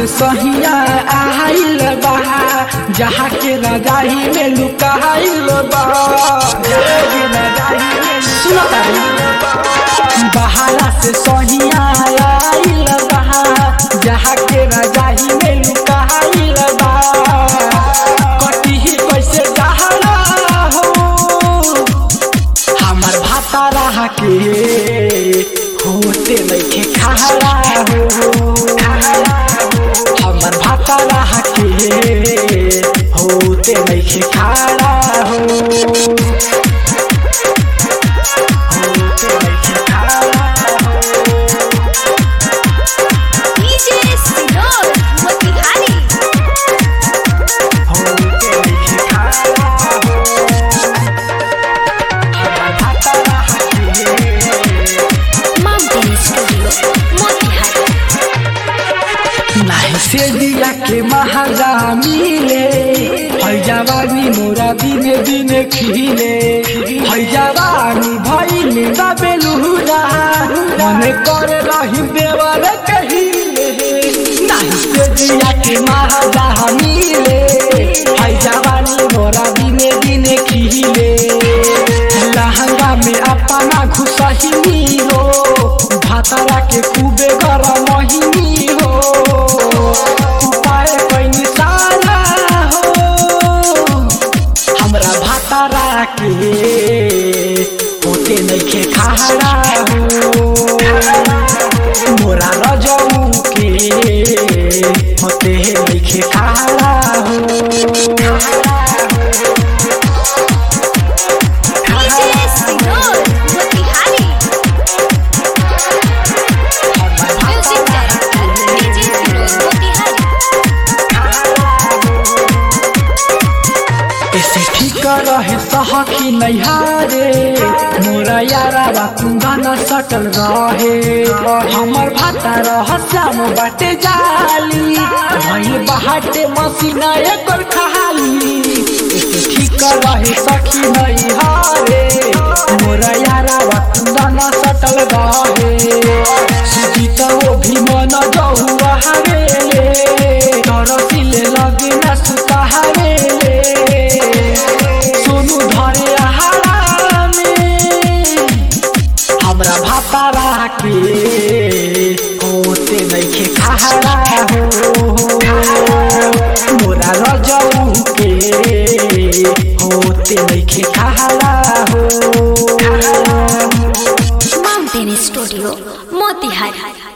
से सहिया आइल बा जहाँ के रजाही में लुकाइल बा सुनो तारी बहाला से सहिया आइल बा जहाँ के रजाही में लुकाइल बा कटी कैसे जहरा हो हमार भाता रहा के होते नइखे खारा हो हमार भाता रहा के होते नइखे खारा हो होते नइखे खारा हो डीजे सिनोर मोतिहारी होते नइखे खारा हो हमार भाता रहा के माउंटेन स्टूडियो मोतिहारी नाही से दिया के महाजा मिले है जवानी मोरा दिने दिने खिले है जवानी भइल दबेलुरा मने करे रही देवर कहिले नाही से दिया के महाजा मिले है जवानी मोरा दिने दिने खिले लहंगा में अपना घुसही हो भातारा के खूबे गरम महीनी हो उपाय कैनी सारा हो हमरा भातारा के होते नइखे खारा हो मोरा रजऊ के होते नइखे खारा हो डीजे सिनोर मोतिहारी म्यूजिक डायरेक्टर डीजे सिनोर मोतिहारी ऐसे ठीक रहे सहकी नैहारे मोरा यारा बा कुंदन सटल रहे हमर भाता रह श्याम बाटे जाली भई बाटे मसीना एकर खाली ऐसे ठीक रहे सखी नैहारे मोरा यारा बा कुंदन सटल रहे सुजीत वो भी मन जहुआ हरे तरसिले लगे न सुताहारे सोनू धरे आहारा में हमरा भातारा के होते नइखे खारा हो मोरा रजऊ के होते नइखे खारा हो माउंटेन स्टूडियो मोतिहारी